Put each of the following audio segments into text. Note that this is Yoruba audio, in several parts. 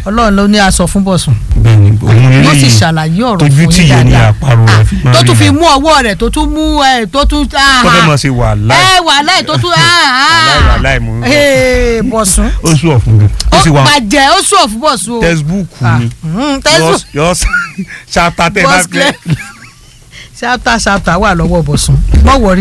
ọlọ́run ló ní aṣọ fún bọ̀sùn bẹ́ẹ̀ni òun yóò sì eléyìí ṣàlàyé ọ̀rọ̀ tójú fún tí yín yẹn ní dáadáa àparò rẹ̀ fi máa tó tún rí fi rẹ̀. mú ọwọ́ rẹ̀ tó tún mú ẹ tó tún tó fẹ́ mọ̀ sí wàhálà ẹ wàhálà ẹ̀ tó tún Wàláì, wàláì, mo ń bọ̀. Ee, bọ̀sùn ó sùn ọ̀fun mi ó ó sì wà bàjẹ́ ó sùn ọ̀fun bọ̀sùn o textbook Ah, ni mm, textbook. yọ ṣáta tẹ bá Boss fẹ́. clear. ṣáptà ṣáptà wà lọ́wọ́ bọ̀sùn mọ̀ wọ̀rí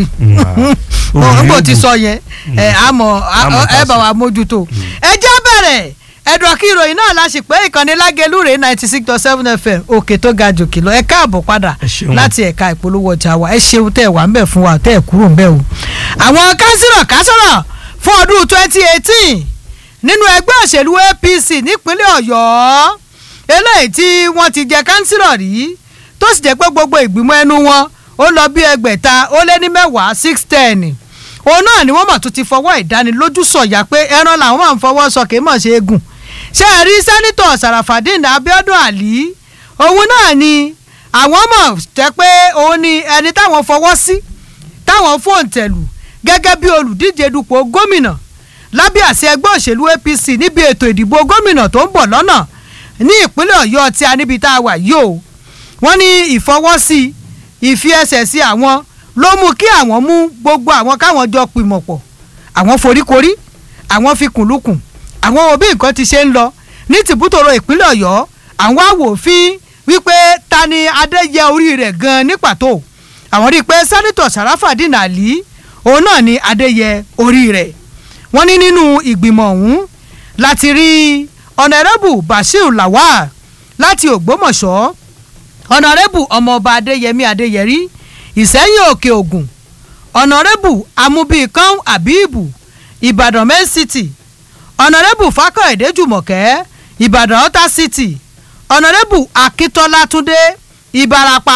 Mm, ah. nígbà tí sọ yẹn ẹ àmọ́ Àmọ́ tá ẹ a bá sọ. wa mójútó ẹ jẹ́ bẹ̀rẹ̀ ẹ̀dùn kí ìròyìn náà la sì pé ìkànnì lágẹ̀lú rèé ninety six dot seven fm òkè tó ga jòkè lọ ẹ káàbọ̀ padà Ẹ ṣeun. láti ẹ̀ka ìpolówó ọjà wa ẹ ṣeun tẹ́ ẹ wà ń bẹ̀ fún wa tẹ́ ẹ kúrò ń bẹ̀ o. àwọn kánsílọ̀ kásọ̀rọ̀ fún ọdún twenty eighteen nínú ẹgbẹ́ òṣèlú apc nípínlẹ̀ ọ̀yọ́ eléyìí tí wọ́n ti jẹ kánsílọ̀ rí tó sì jẹ́ pé gbogbo ìgbìmọ̀ ẹnu wọn ó lọ bí ẹgbẹ̀ta ó lé ní mẹ́wàá six ten òun náà ni wọ́n mà tún ti fọwọ́ ìdánilójú sọ̀yà pé ẹran làwọn máa ń fọwọ́ sọ kì í mọ̀ ṣe é gùn ṣé ẹ rí sẹ́nitọ̀ sàràfàdín abiodun ali òun náà ni àwọn mọ̀ jẹ́ pé òun ni ẹni táwọn fọwọ́ sí táwọn fóun tẹ̀lù gẹ́gẹ́ bí olùdíje dupò gómìnà lábẹ́ àṣẹ ẹgbẹ́ òṣèlú apc níbi ètò ìdìbò gómìnà tó ń bọ̀ lọ́nà ní ìpínlẹ̀ ọ̀yọ́ tí a níbi tá a wà yìí o wọ́n ní ìfọwọ́sí ìfi ẹsẹ̀ sí àwọn ló mú kí àwọn mú gbogbo àwọn káwọn jọ pìmọ̀ pọ̀ àwọn foríkorí àwọn fi kùnlùkùn àwọn wo bí nǹkan ti ṣe ń lọ ní tìbútòrò ìpínlẹ̀ ọ̀yọ́ àwọn àwòfin wípé ta ni adé yẹ orí rẹ̀ gan ní pàtó àwọn rí i pé sẹ́nitọ̀ sàràfàdín àlí òun náà ni adé yẹ orí rẹ̀ wọ́n ní nínú ìgbìmọ̀ ọ̀hún láti rí ọ̀nàrẹ́bù bashir lawal láti ògbómọ̀ṣọ́ ọ̀nàrẹ́bù ọmọọba adéyẹmí adéyẹrí ìsẹ́yìn òkè ògùn ọ̀nàrẹ́bù amúbíkan abibu ìbàdàn main city ọ̀nàrẹ́bù fákọ̀ẹ́dẹ́ jùmọ̀kẹ́ ìbàdàn ọ̀tà city ọ̀nàrẹ́bù akíntọ́lá túndé ìbàràpá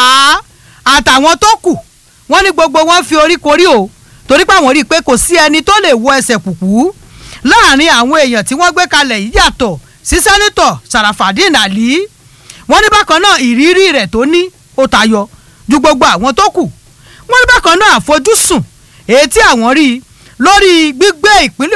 àtàwọn tó kù wọ́n ní gbogbo wọn fi orí korí o torí pé àwọn rí i pé kò sí ẹni tó lè wọ ẹsẹ̀ kùkú láàrin àwọn èèyàn tí wọ́n gbé kalẹ̀ yìí yàtọ̀ sí sẹ́nitọ̀ sàràfàdín àlí wọ́n ní bákan náà ìrírí rẹ̀ tó ní ó tayọ ju gbogbo àwọn tó kù wọ́n ní bákan náà àfojúsùn èyí tí àwọn rí lórí gbígbé ìpínlẹ̀